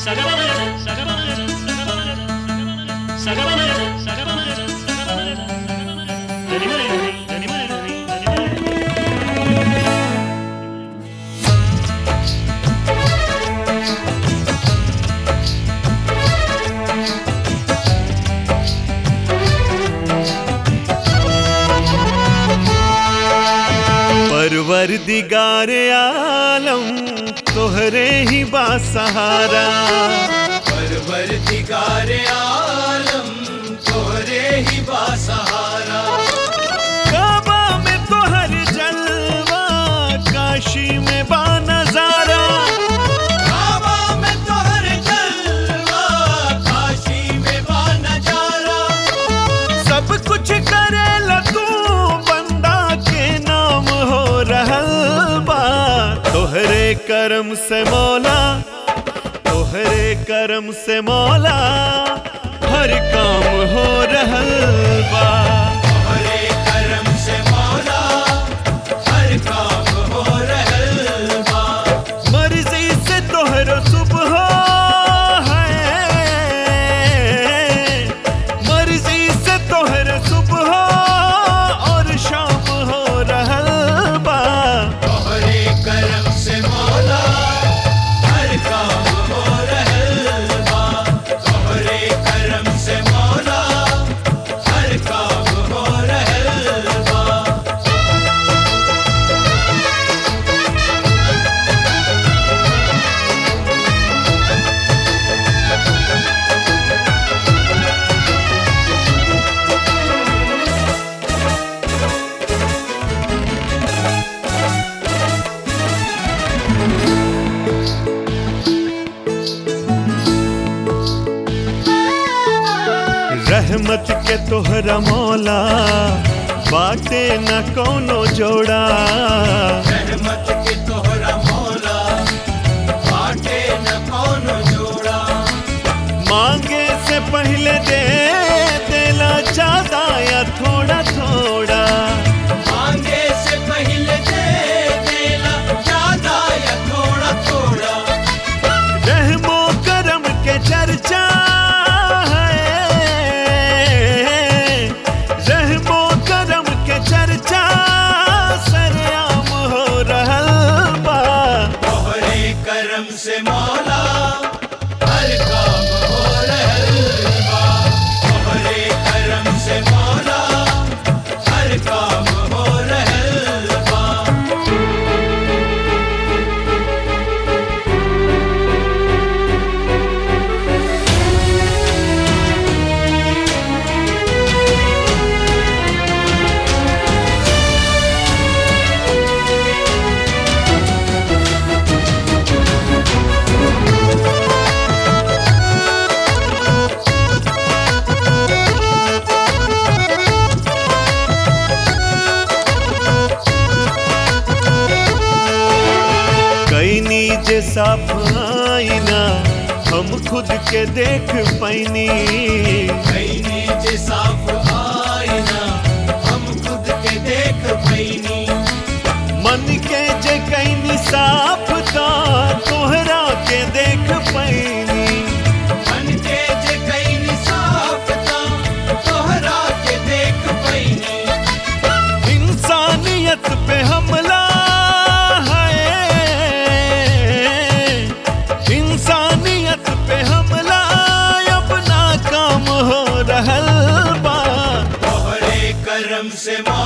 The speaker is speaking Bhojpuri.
परवर दिगार आलम तोहरे ही बासहारा परवर दिगार आलम तोरे ही बासहारा काबा में तोहर जलवा काशी में बा नजारा काबा में तोहर जलवा काशी में बा नजारा सब कुछ करेला तू बंदा के नाम हो रहल बा तोहरे करम से मौला तोहरे करम से मौला हर काम हो रहल बा तोहरे करम से मौला हर काम हो रहल बा मर्जी से तोहरो सुबह है मर्जी से तोहर सुबह और शाम हो रहल बा तोहरे करम से मौला हर काम हो रहल बा तोहरे करम से मौला हर काम हो रहल बा रहमत के तोहरा मौला बाटे न कोनो जोड़ा रहमत के तोहरा मौला बाटे न कौनो जोड़ा मांगे से पहले दे देला ज्यादा या थोड़ा थोड़ा मांगे से पहले दे देला ज्यादा या थोड़ा थोड़ा रहमो करम के चर्चा है रहमो करम के चर्चा सरेआम हो रहल बा तोहरे करम से मौला हर काम हो रहल बा तोहरे करम से मौला हर काम हो रहल बा कई नीजे साफ आईना हम खुद के देख पैनी कई नीचे साफ आईना हम खुद के देख पैनी मन के जे कैनी साफ ता तोहरा के देख पैनी मन के जे कई साफ था तोहरा के देख पैनी इंसानियत पे हमला है इंसानियत पे हमला अपना काम हो रहल बा तोहरे करम से मौला